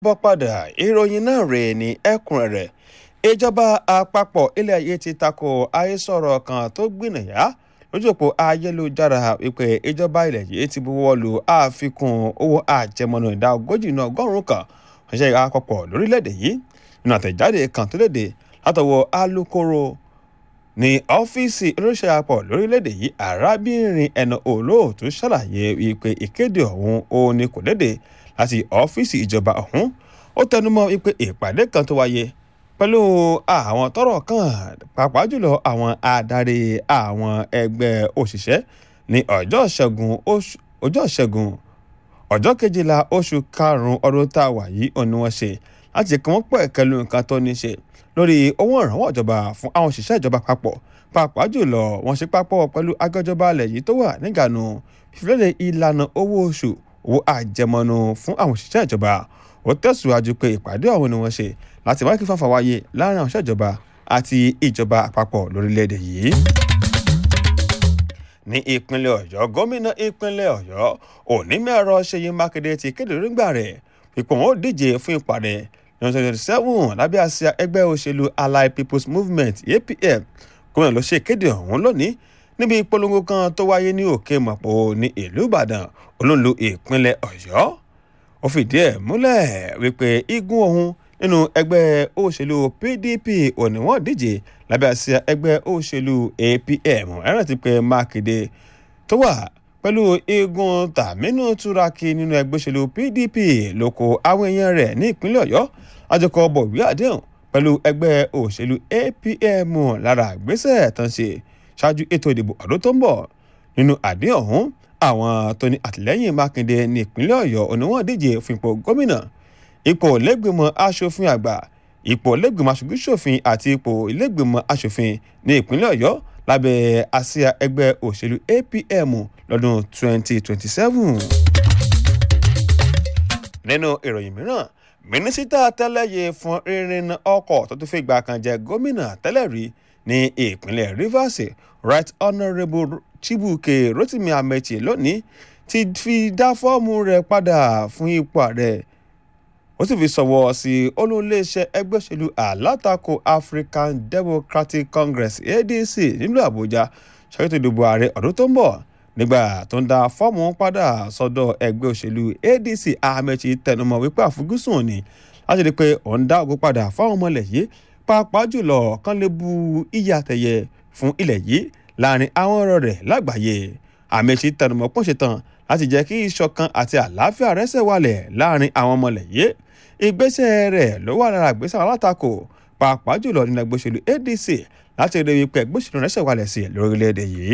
bọ́ padà ìròyìn náà rèé ní ẹ̀kúnrẹ́rẹ́ ìjọba àpapọ̀ ilẹ̀ ayé ti tako àhesọ̀rọ̀ kan tó gbìnàyà lójú òpó ayélujára wípé ìjọba ilẹ̀ yìí ti buwọ́ lu àfikún owó àjẹmọ́nú ìdá ogójì náà ọgọ́rùn-ún kan ṣiṣẹ́ àpapọ̀ lórílẹ̀‐èdè yìí nínú àtẹ̀jáde kan tó léde látọwọ́ alukoro ní ọ́fíìsì olóṣèlú àpọ̀ lórílẹ̀‐èdè yìí arábìnrin ẹnu olóòtú ṣàlàyé wípé ìkéde ọ̀hún òun ni kò léde láti ọ́fíìsì ìjọba ọ̀hún ó tẹnumọ́ wípé ìpàdé kan tó wáyé pẹ̀lú àwọn tọ́rọ̀ kàn pàápàá jùlọ àwọn adarí àwọn ẹgbẹ́ òṣìṣẹ́ ní ọjọ́ ṣẹ́gun ọjọ́ ṣẹ́gun ọjọ́ kejìlá oṣù karùn-ún ọdún tá a wà yìí òun ni wọ́n ṣe láti kí wọ́n pẹ̀ kẹlu nǹkan tó ní ṣe lórí owó ìrànwọ́ ìjọba fún àwọn òṣìṣẹ́ ìjọba papọ̀ pàápàá jùlọ wọ́n ṣe papọ̀ pẹ̀lú agbẹjọba alẹ̀ yìí tó wà nígànú fífilẹ̀ ìlànà owó oṣù owó àjẹmọ́nú fún àwọn òṣìṣẹ́ ìjọba ó tẹ̀síwájú pé ìpàdé ọ̀hún ni wọ́n ṣe láti má kí fàfà wáyé láàrin àwọn òṣìṣẹ́ ìjọba àti ìjọba àpapọ̀ lórílẹ̀‐èdè yìí. ní ìpínlẹ̀ ọ̀yọ́ gómìnà ìpínlẹ̀ ọ̀yọ́ onímọ̀-ẹ̀rọ ṣèyí mákindé ti kéde nígbà rẹ̀ pípọ̀ wọn ó díje fún ìpàdé ní twenty twenty seven lábẹ́ àsíá ẹgbẹ́ òṣèlú allied people's movement apm gómìnà ló ṣe ìkéde ọ̀hún lónìí níbi ìpolongo kan tó wáyé ní òkè mọ̀pọ̀ ní ìlú ìbàdàn olóńlò ìpínlẹ̀ ọ̀yọ́ ó fìdí ẹ̀ múlẹ̀ wípé igun ọ̀hún nínú ẹgbẹ́ òṣèlú pdp òní wọ́n díje lábẹ́ àsíá ẹgbẹ́ òṣèlú apm ẹ̀rọ ti pé mákindé tó wà pẹ̀lú igun tàmínú túraki nínú ẹgbẹ́ òṣèlú pdp lóko àwọn èèyàn rẹ̀ ní ìpínlẹ̀ ọ̀yọ́ àjọkọ̀ bọ̀wé àdéhùn pẹ̀lú ẹgbẹ́ òṣèlú apm lára àgbésẹ̀ tán ṣe ṣáájú ètò ìdìbò ọdún tó ń bọ̀ nínú àdéhùn ọ̀hún àwọn tó ní àtìlẹ́yìn mákindé ní ìpínlẹ̀ ọ̀yọ́ òní wọ́n díje fún ipò gómìnà ipò lẹ́gbìmọ̀ asòfin àgbà ipò lẹ́gbìmọ̀ aṣojú-ṣòfin àti ipò lẹ́gbìmọ̀ asòfin ní ìpínlẹ̀ ọ̀yọ́ lábẹ́ àsíá ẹgbẹ́ òṣèlú apm lọ́dún 2027. nínú ìròyìn mìíràn mínísítà tẹ́lẹ̀yẹ fún rírin ọkọ̀ tó tún fi gbà kan jẹ gómìnà tẹ́lẹ̀ rí ní ìpínlẹ̀ rivers right honourable chibuke rotimi amechi lónìí ti fi dá fọ́ọ̀mù rẹ̀ padà fún ipò ààrẹ ó sì fi sọ̀wọ́ sí olóńléeṣẹ́ ẹgbẹ́ òṣèlú alátakò african democratic congress adc nílùú àbújá ṣàkóso ìdìbò ààrẹ ọdún tó ń bọ̀ nígbà tó ń da fọ́ọ̀mù padà sọ́dọ̀ ẹgbẹ́ òṣèlú adc amechi tẹnumọ́ wípé àfojúsùn ni láti rí i pé òun dá ògo padà fáwọn ọmọ ilẹ̀ yìí pàápàá jùlọ kán lè bu iyì àtẹ̀yẹ fún ilẹ̀ yìí láàrin àwọn ọ̀rọ̀ rẹ̀ lágbàáyé amechi tẹnumọ́ pọ́n ṣetán láti jẹ́ kí ìṣọ̀kan àti àlàáfíà rẹ́sẹ̀ wálẹ̀ láàrin àwọn ọmọ ilẹ̀ yìí ìgbésẹ̀ rẹ̀ ló wà lára ìgbésẹ̀ alátakò pàápàá jùlọ nínú ẹgbẹ́ òṣèlú adc láti rí i pé ẹgbẹ́ òṣèlú rẹ́sẹ̀ wálẹ̀ sí lórílẹ̀‐èdè yìí.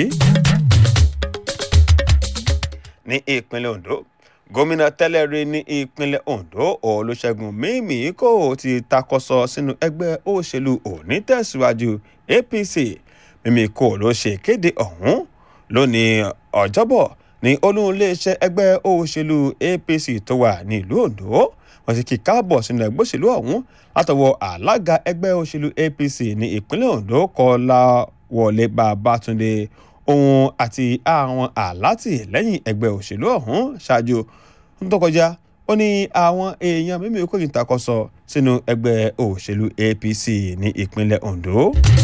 ní ìpínlẹ̀ ondo gómìnà tẹ́lẹ̀ rí ní ìpínlẹ̀ ondo olùṣègùn mímíkò ti takọsọ sínú ẹgbẹ́ òṣèlú onítẹ̀síwájú apc mímíkò ló ṣe kéde ọ̀hún lónìí ọjọ́bọ̀ ní olóńléeṣẹ́ ẹgbẹ́ òṣèlú apc tó wà ní ìlú ondo wọ́n ti kí káàbọ̀ sínú ẹgbẹ́ òṣèlú ọ̀hún látọwọ́ alága ẹgbẹ́ òṣèlú apc ní ìpínlẹ̀ ondo kọ́láwọlé babátúndé òun àti àwọn alátìlẹ́yìn ẹgbẹ́ òṣèlú ọ̀hún ṣáájú tó kọjá ó ní àwọn èèyàn mímí kò kí n takọsọ sínú ẹgbẹ́ òṣèlú apc ní ìpínlẹ̀ ondo.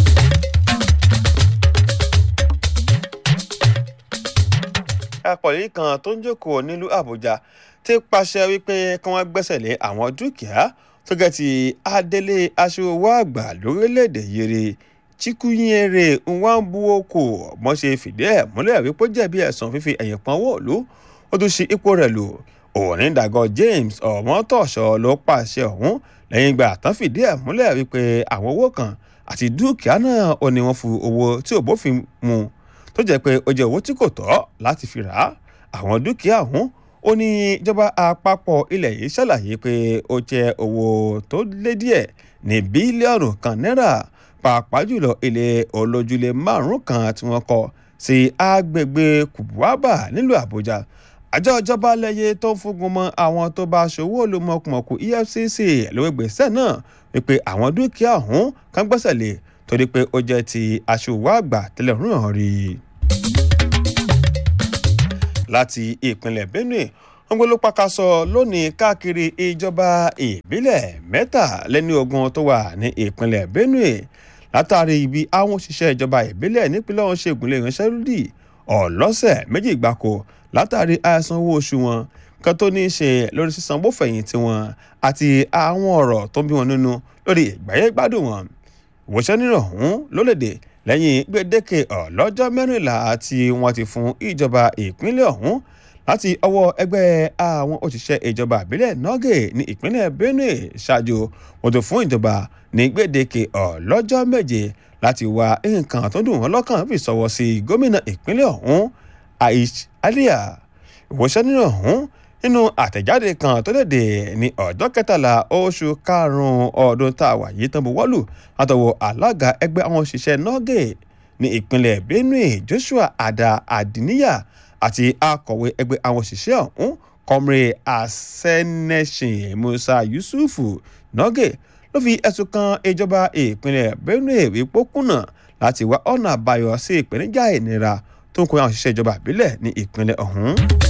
akọ̀lẹ́ kan tó ń jókòó nílùú àbújá ti pàṣẹ wípé kí wọ́n gbẹ́sẹ̀ lé àwọn dúkìá tó gẹ̀ ti adélé aṣòwò àgbà lórílẹ̀‐èdè yìí chikwunyere nwambuoko mọ́ ṣe fìdí ẹ̀ múlẹ̀ wípé jẹ̀bi ẹ̀sùn fífi ẹ̀yìn pọn owó òlu ó tún ṣe ipò rẹ̀ lò onídàgọ́ james ọmọtọ̀ṣọ́ ló pàṣẹ ọ̀hún lẹ́yìn ìgbà tán fìdí ẹ̀ múlẹ̀ wípé àwọn owó kan àti dúkìá náà ó ní wọ́n fi owó tí ò bófin mu tó jẹ́ pé ó jẹ́ owó tí kò tọ́ láti fi rà á àwọn dúkìá ọ̀hún ó ní ìjọba àpapọ̀ ilẹ̀ yìí ṣàlàyé pé ó jẹ́ owó tó lé díẹ̀ ní bílíọ̀nù kan náírà pàápàá jùlọ ilé olójúlé márùn kan tí wọ́n kọ́ sí agbègbè kùbùwábà nílùú àbújá àjọ ìjọba lẹ́yẹ tó ń fúngun mọ́ àwọn tó bá ṣòwò olùmọ̀kùmọ̀kù efcc lówó gbèsè náà wípé àwọn dúkìá ọ̀hún kan gbẹ́sẹ̀ lé torí pé ó jẹ́ ti aṣòwò àgbà tẹ́lẹ̀ rún hàn rí i. láti ìpínlẹ̀ benue wọ́n gbé ló pàkàṣọ lónìí káàkiri ìjọba ìbílẹ̀ mẹ́tàlẹ́ni ogun tó wà ní ìpínlẹ̀ benue látàrí ibi àwọn òṣìṣẹ́ ìjọba ìbílẹ̀ nípínlẹ̀ ọ̀hún ṣègùnlé ìránṣẹ́lódì ọ̀lọ́sẹ̀ méjì gbáko látàrí àìsan owó oṣù wọn kan tó ní í ṣe lórí sísanwó fẹ̀yìntì wọn àti àwọn ọ̀rọ̀ tó ń bí wọn nínú lórí ìgbáyé gbádùn wọn ìwòsàn nínú ọ̀hún lólèdè lẹ́yìn gbèdéke ọlọ́jọ́ mẹ́rìnlá tí wọ́n ti fún ìjọba ìpínlẹ̀ ọ̀hún láti ọwọ́ ẹgbẹ́ àwọn òṣìṣẹ́ ìjọba àbílẹ̀ nọ́gẹ̀ ní ìpínlẹ̀ benue ṣáájú wọ́n tó fún ìjọba ní gbèdéke ọlọ́jọ́ méje láti wá nǹkan tó dùn wọ́n lọ́kàn fi sọ̀wọ́ sí gómìnà ìpínlẹ̀ ọ̀hún aish alia ìwòsàn nínú ọ̀hún nínú àtẹ̀jáde kan tó léde ní ọjọ́ kẹtàlá oṣù karùn-ún ọdún tá a wà yìí tán buwọ́lù látọwọ́ alága ẹgbẹ́ àwọn òṣìṣẹ́ nọ́gẹ̀ ní ìpínlẹ̀ benue joshua ada adiniya àti akọ̀wé ẹgbẹ́ àwọn òṣìṣẹ́ ọ̀hún kọ́mrẹ́ asẹ́nẹ́sìn musa yusufu nọ́gẹ̀ ló fi ẹ̀sùn kan ìjọba ìpínlẹ̀ benue wípé ó kùnà láti wá ọ̀nà àbáyọ sí ìpèníjà ìnira tó ń kó àwọn òṣìṣẹ́ ìjọba ìbílẹ̀ ní ìpínlẹ̀ ọ̀hún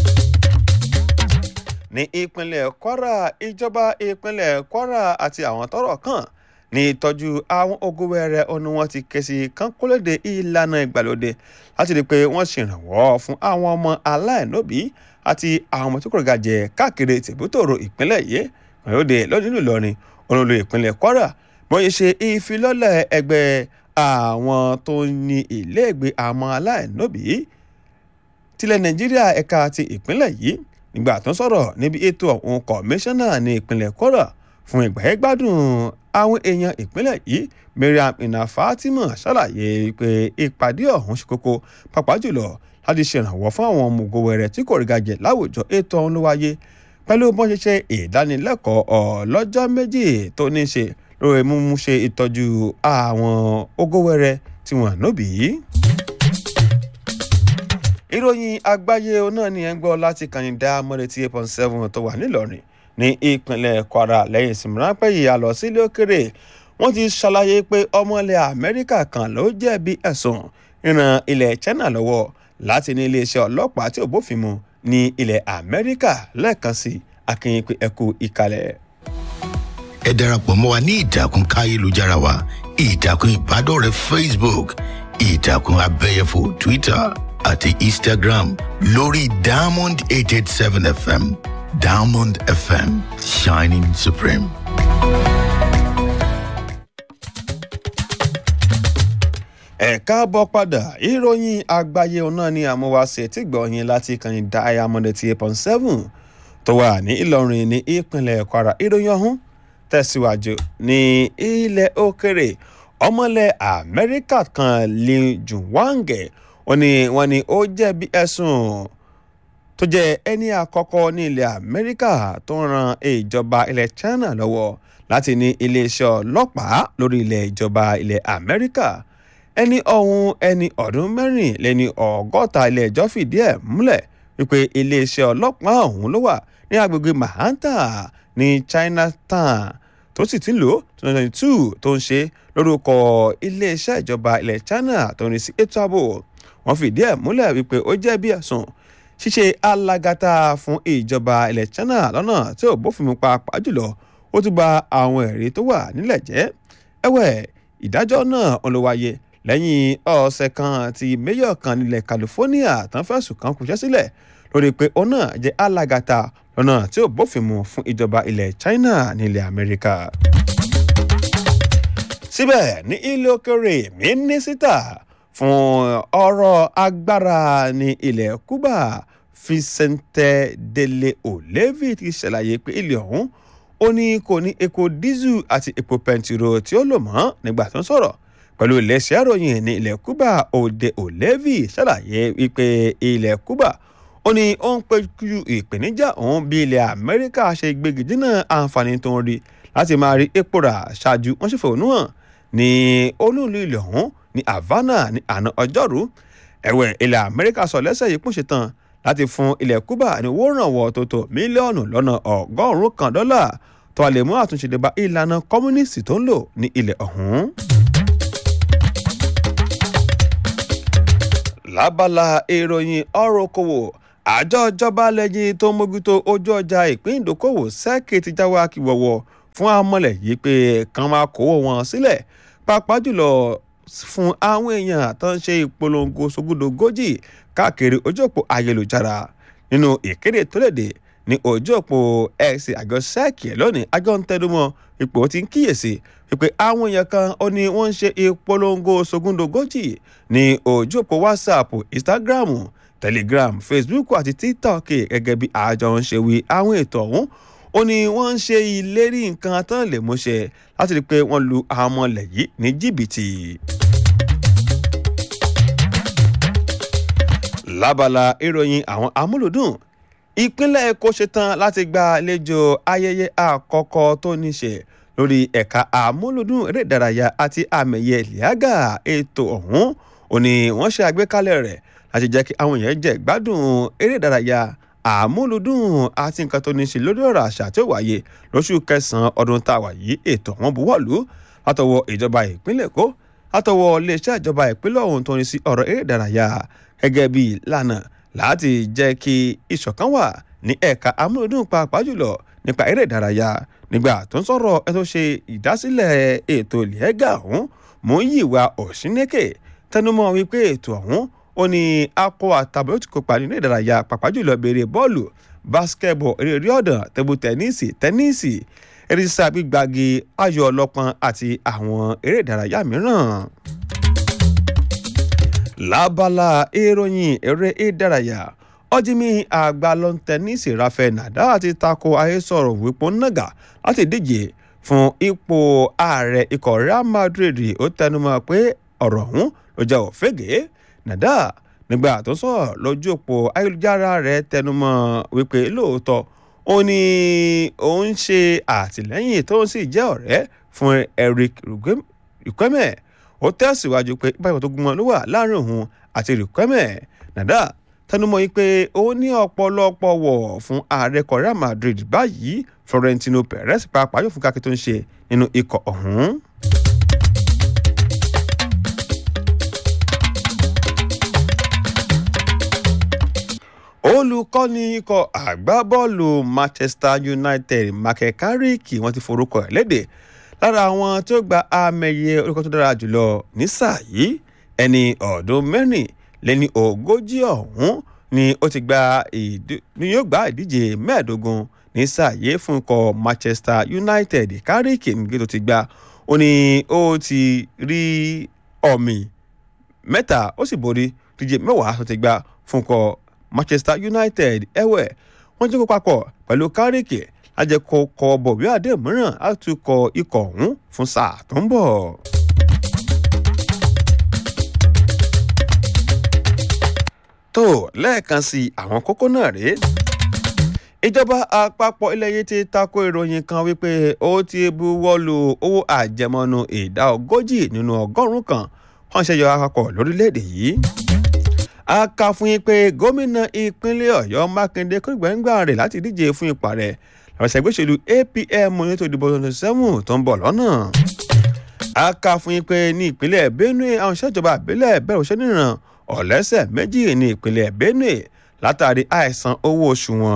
ní ìpínlẹ̀ kwara ìjọba ìpínlẹ̀ kwara àti àwọn tọ́rọ̀ kàn ní ìtọ́jú àwọn ogun wẹrẹ ọ̀nà wọn ti ké sí kánkólóde ìlànà ìgbàlódé láti rí i pé wọ́n ṣèrànwọ́ fún àwọn ọmọ aláìlóbí àti àwọn ọmọ tó kọ̀ gàjẹ́ káàkiri tìbútòrò ìpínlẹ̀ yìí ìgbàlódé lọ́dún nílùú ìlọrin olólo ìpínlẹ̀ kwara wọ́n yẹ ṣe ìfilọ́lẹ̀ ẹgbẹ́ àwọn tó ní iléègbé àwọn aláìlóbí tilẹ̀ nàìjíríà ẹ̀ka ti ìpínlẹ̀ yìí nígbà tó ń sọ̀rọ̀ níbi ètò ọ̀hún kọmíṣánná ní ìpínlẹ̀ kwara fún ìgbàyẹ̀gbádùn àwọn èèyàn ìpínlẹ̀ yìí mariam ina fatima ṣàlàyé pé ìpàdé ọ̀hún ṣe kókó pàápàá jùlọ láti ṣèrànwọ́ fún àwọn ọmọ ògo wẹrẹ tí kò rí gàjẹ́ láwùjọ ètò ọ̀hún ló wáyé pẹ̀lú bọ́n ṣe ṣe ìdánilẹ́kọ̀ọ́ ọlọ́jọ́ méjì tó ní ṣe lórí mímú ṣe ìtọ́jú àwọn ògo wẹrẹ tí wọ́n nóbì yìí ìròyìn àgbáyé náà ni ẹ ń gbọ́ láti kànìdá mọ́lẹ́tì eight point seven tó wà nílọrin ní ìpínlẹ̀ kwara lẹ́yìn ìsinmi ráńpẹ́ yìí a lọ sílé òkèrè wọ́n ti ṣàlàyé pé ọmọ ilẹ̀ amẹ́ríkà kan ló jẹ̀bi ẹ̀sùn ríran ilẹ̀ china lọ́wọ́ láti ní iléeṣẹ́ ọlọ́pàá tí ò bófin mu ní ilẹ̀ amẹ́ríkà lẹ́ẹ̀kan sí akínyìn pé ẹkú ìkàlẹ̀. ẹ darapọ̀ mọ́ wa ní ìtàkùn káyélujára wa ìtàkùn ìbádọ́rẹ̀ẹ́ facebook ìtàkùn abẹ́yẹfò twitter àti instagram lórí diamond eight eight seven fm diamond fm shining supreme. ẹ káàbọ̀ padà ìròyìn àgbáyé náà ni àmúwáṣe tí gbọ̀nyìn láti kàn ní diamond eighty eight point seven tó wà ní ìlọrin ní ìpínlẹ̀ kwara ìròyìn ọ̀hún tẹ̀síwájú ní ilẹ̀ òkèrè ọmọlẹ̀ amẹ́ríkà kan lin juwange wọ́n ní wọ́n ní ó jẹ̀bi ẹ̀sùn tó jẹ́ ẹni àkọ́kọ́ ní ilẹ̀ amẹ́ríkà tó ń ran ìjọba ilẹ̀ china lọ́wọ́ láti ní iléeṣẹ́ ọlọ́pàá lórí ilẹ̀ ìjọba ilẹ̀ amẹ́ríkà ẹni ọ̀hún ẹni ọdún mẹ́rin lẹ́ni ọgọ́ta ilé ẹjọ́ fìdí ẹ̀ múlẹ̀ wípé iléeṣẹ́ ọlọ́pàá ọ̀hún ló wà ní agbègbè mahanta ní chinatown tó sì ti ń lò twenty twenty two tó ń ṣe lórúkọ iléeṣẹ́ ìjọba ilẹ̀ china tó ń rí sí ètò ààbò wọ́n fìdí ẹ̀ múlẹ̀ wípé ó jẹ́ bí ẹ̀sùn ṣíṣe alágàtà fún ìjọba ilẹ̀ china lọ́nà tí ò bófin mu pàápàá jùlọ ó tún ba àwọn ẹ̀rí tó wà nílẹ̀ jẹ́ ẹ̀wẹ̀ ìdájọ́ náà ń lọ wáyé lẹ́yìn ọ̀sẹ̀ kan tí mayor kan nílẹ̀ california tán fẹ̀sùn kan kúṣẹ́ sílẹ̀ lórí pé òun náà jẹ́ alágàtà lọ́nà tí ò bófin mu fún ìjọba ilẹ̀ china nílẹ̀ amẹ́ríkà síbẹ̀ ní ilé òkèrè mínísítà fún ọ̀rọ̀ agbára ní ilẹ̀ cuba vicente dele olevi ti ṣàlàyé pé ilé ọ̀hún ó ní kò ní epo dísù àti epo pẹntiró tí ó lò mọ́ nígbà tó ń sọ̀rọ̀ pẹ̀lú iléeṣẹ́ ìròyìn ní ilẹ̀ cuba òde olevi ṣàlàyé wípé ilẹ̀ cuba ó ní ó ń péjú ìpèníjà òun bí ilẹ̀ amẹ́ríkà ṣe gbégi dínà àǹfààní tó ń rí láti máa rí epo rà ṣáájú wọ́n ṣe fòónú hàn ní olúùlú ilẹ̀ ọ̀hún ní havana ní àná ọjọ́rú ẹ̀wẹ̀ ilẹ̀ amẹ́ríkà sọ lẹ́sẹ̀ yìí pùn ṣetán láti fún ilẹ̀ cuba ní owó ìrànwọ́ tó tó mílíọ̀nù lọ́nà ọgọ́rùn-ún kan dọ́là tó a lè mú àtúnṣe dé bá ìlànà kọ́múnísì tó ń lò ní ilẹ̀ ọ̀hún. lábala ìròyìn ọ̀rọ̀ okòwò àjọ ìjọba lẹ́yìn tó ń mójútó ojú ọjà ìpín ìdókòwò sẹ́ẹ̀kì ti jáwé akíwọ̀wọ̀ fún amọ̀lẹ̀ yìí pé kàn máa kówó wọn sílẹ̀ pàápàá jùlọ fún àwọn èèyàn tó ń ṣe ìpolongo sógúdógójì káàkiri ojú òpó ayélujára nínú ìkéde tó léde ní ojú òpó x àjọ sẹ́ẹ̀kì lónìí àjọ ń tẹnumọ́ ipò tí ń kíyèsí wípé àwọn èèyàn kan ó ní wọ́n ń ṣe ìpolongo sógúndógójì ní ojú òpó whatsapp instagram telegram facebook àti tiktok gẹ́gẹ́ bí àjọ ń ṣe wí àwọn ètò ọ̀hún ó ní wọ́n ń ṣe ìlérí nǹkan tán lè múṣẹ láti rí i pé wọ́n lu àwọn ọmọlẹ̀ yìí ní jìbìtì. lábala ìròyìn àwọn amúlùdùn ìpínlẹ̀ èkó ṣetán láti gba àlejò ayẹyẹ àkọ́kọ́ tó ní ṣe lórí ẹ̀ka àmúlùdùn eré ìdárayá àti àmẹ̀yẹ lìágà ètò ọ̀hún ò ní wọ́n ṣe àgbékalẹ̀ rẹ̀ láti jẹ́ kí àwọn èèyàn jẹ́ gbádùn eré ìdárayá àmúlùdùn àti nǹkan tó ní ṣe lórí ọ̀rọ̀ àṣà tí ó wáyé lóṣù kẹsàn-án ọdún tá a wà yìí ètò wọn buwọ́lù látọwọ́ ìjọba ìpínlẹ̀ èkó látọwọ́ iléeṣẹ́ ìjọba ìpínlẹ̀ ọ̀hún tó ní sí ọ̀rọ̀ eré ìdárayá gẹ́gẹ́ bí ìlànà láti jẹ́ kí ìṣọ̀kan wà ní ẹ̀ka amúlùdùn pàápàá jùlọ nípa eré ìdárayá nígbà tó ń sọ̀rọ̀ ẹ tó ṣe ìdásílẹ̀ ètò ìlẹ́gà ọ̀hún Múyìwá Ọ̀ṣínékè tẹnumọ́ wípé ètò ọ̀hún ó ní akọ àtàbọ̀ tí kópa nínú ìdárayá pàápàá jùlọ béèrè bọ́ọ̀lù basketball eré orí ọ̀dàn tẹ́bù tẹ́níìsì tẹ́níìsì eré sísá gbígbagi ayò ọlọ́pọ́n àti àwọn eré ìdárayá mìíràn lábala ìròyìn eré ìdárayá ọjímí àgbà lọ́n tẹ́nísì Rafael Nadal ti tako àhesọ̀rọ̀ wípé nàgà láti díje fún ipò ààrẹ ikọ̀ Real Madrid ó tẹnumọ́ pé ọ̀rọ̀ ọ̀hún ló jẹ́ òfégè Nadal nígbà tó sọ̀rọ̀ lójú òpó ayélujára rẹ̀ tẹnumọ́ wípé lóòótọ́ ó ní òun ṣe àtìlẹ́yìn tó ń sì jẹ́ ọ̀rẹ́ fún Eric Riquelme ó tẹ̀síwájú pé ìbáyọ̀ tó gúnmọ́ ló wà láàrin òun àti Riquelme Nadal tẹnumọ́ yìí pé ó ní ọ̀pọ̀lọpọ̀ wọ̀ fún ààrẹ ikọ̀ Real Madrid báyìí Florentino Perez pàápàá yóò fún kákí tó ń ṣe nínú ikọ̀ ọ̀hún. olùkọ́ni ikọ̀ àgbábọ́ọ̀lù Manchester United Michael Carrick wọ́n ti forúkọ ẹ̀ léde lára àwọn tó gba àmẹ̀yẹ olùkọ́ tó dára jùlọ ní sáà yìí ẹni ọ̀ọ́dún mẹ́rin lẹ́ni ogójì ọ̀hún ni ó ti gba ni yóò gba ìdíje mẹ́ẹ̀ẹ́dógún ní sáà yìí fún ikọ̀ Manchester United Carrick nígbà tó ti gba ó ní ó ti rí ọ̀mì mẹ́ta ó sì borí díje mẹ́wàá tó ti gba fún ikọ̀ Manchester United ẹ̀wẹ̀ wọ́n jẹ́ kó papọ̀ pẹ̀lú Carrick ajẹ́kọ̀ kọ bọ̀wé àdé mìíràn á tún kọ ikọ̀ ọ̀hún fún sáà tó ń bọ̀. tó lẹ́ẹ̀kan sí àwọn kókó náà rèé ìjọba àpapọ̀ ilẹ̀ yìí ti tako ìròyìn kan wípé ó ti buwọ́lu owó àjẹmọ́nú ìdá ogójì nínú ọgọ́rùn-ún kan wọ́n ṣe yọ àpapọ̀ lórílẹ̀‐èdè yìí a kà fún yín pé gómìnà ìpínlẹ̀ ọ̀yọ́ mákindé kó gbẹ̀ngbà rẹ̀ láti díje fún ipò rẹ̀ lọ́sẹ̀ gbèsèlú apm nítorí ìdìbò twenty seven tó ń bọ̀ lọ́nà. a kà fún yín pé ní ìpínlẹ̀ benue àwọn ìṣèjọba àbílẹ̀ bẹ̀rẹ̀ òṣèlú nìran ọ̀lẹ́sẹ̀ méjì ní ìpínlẹ̀ benue látàrí àìsan owó oṣù wọn.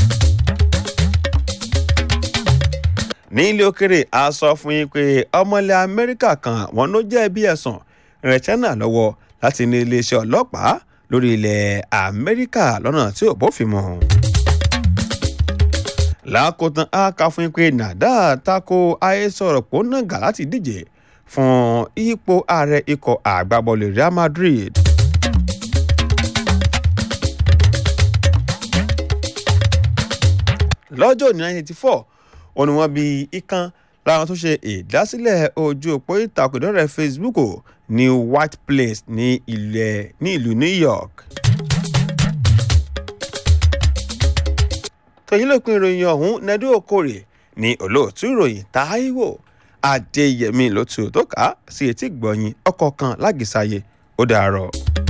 ní ilé òkèrè a sọ fún yín pé ọmọlẹ̀ amẹ́ríkà kan wọn ló jẹ̀bi ẹ̀sùn rẹ̀ china lọ́wọ́ láti ní iléeṣẹ́ ọlọ́pàá lórí ilẹ̀ amẹ́ríkà lọ́nà tí ò bófin mu. lákòótán a kà fún yín pé Nadal tako àhesọ̀rọ̀ pò nàgà láti díje fún ipò ààrẹ ikọ̀ àgbábọ́ọ̀lù Real Madrid. lọ́jọ́ ní 1984 ó ní wọ́n bí ikán láwọn tó ṣe ìdásílẹ̀ ojú òpó ìtàkùn ìdọ́rẹ̀ Facebook ní White Place ní ilẹ̀ ní ìlú New York. tòyí lópin ìròyìn ọ̀hún nẹ́dú okòrè ní olóòtú ìròyìn Táíwò Adéyẹmí ló tu tó kà á sí etí gbọ̀nyìn ọkọ̀ kan lágìsáyé ó dàárọ̀.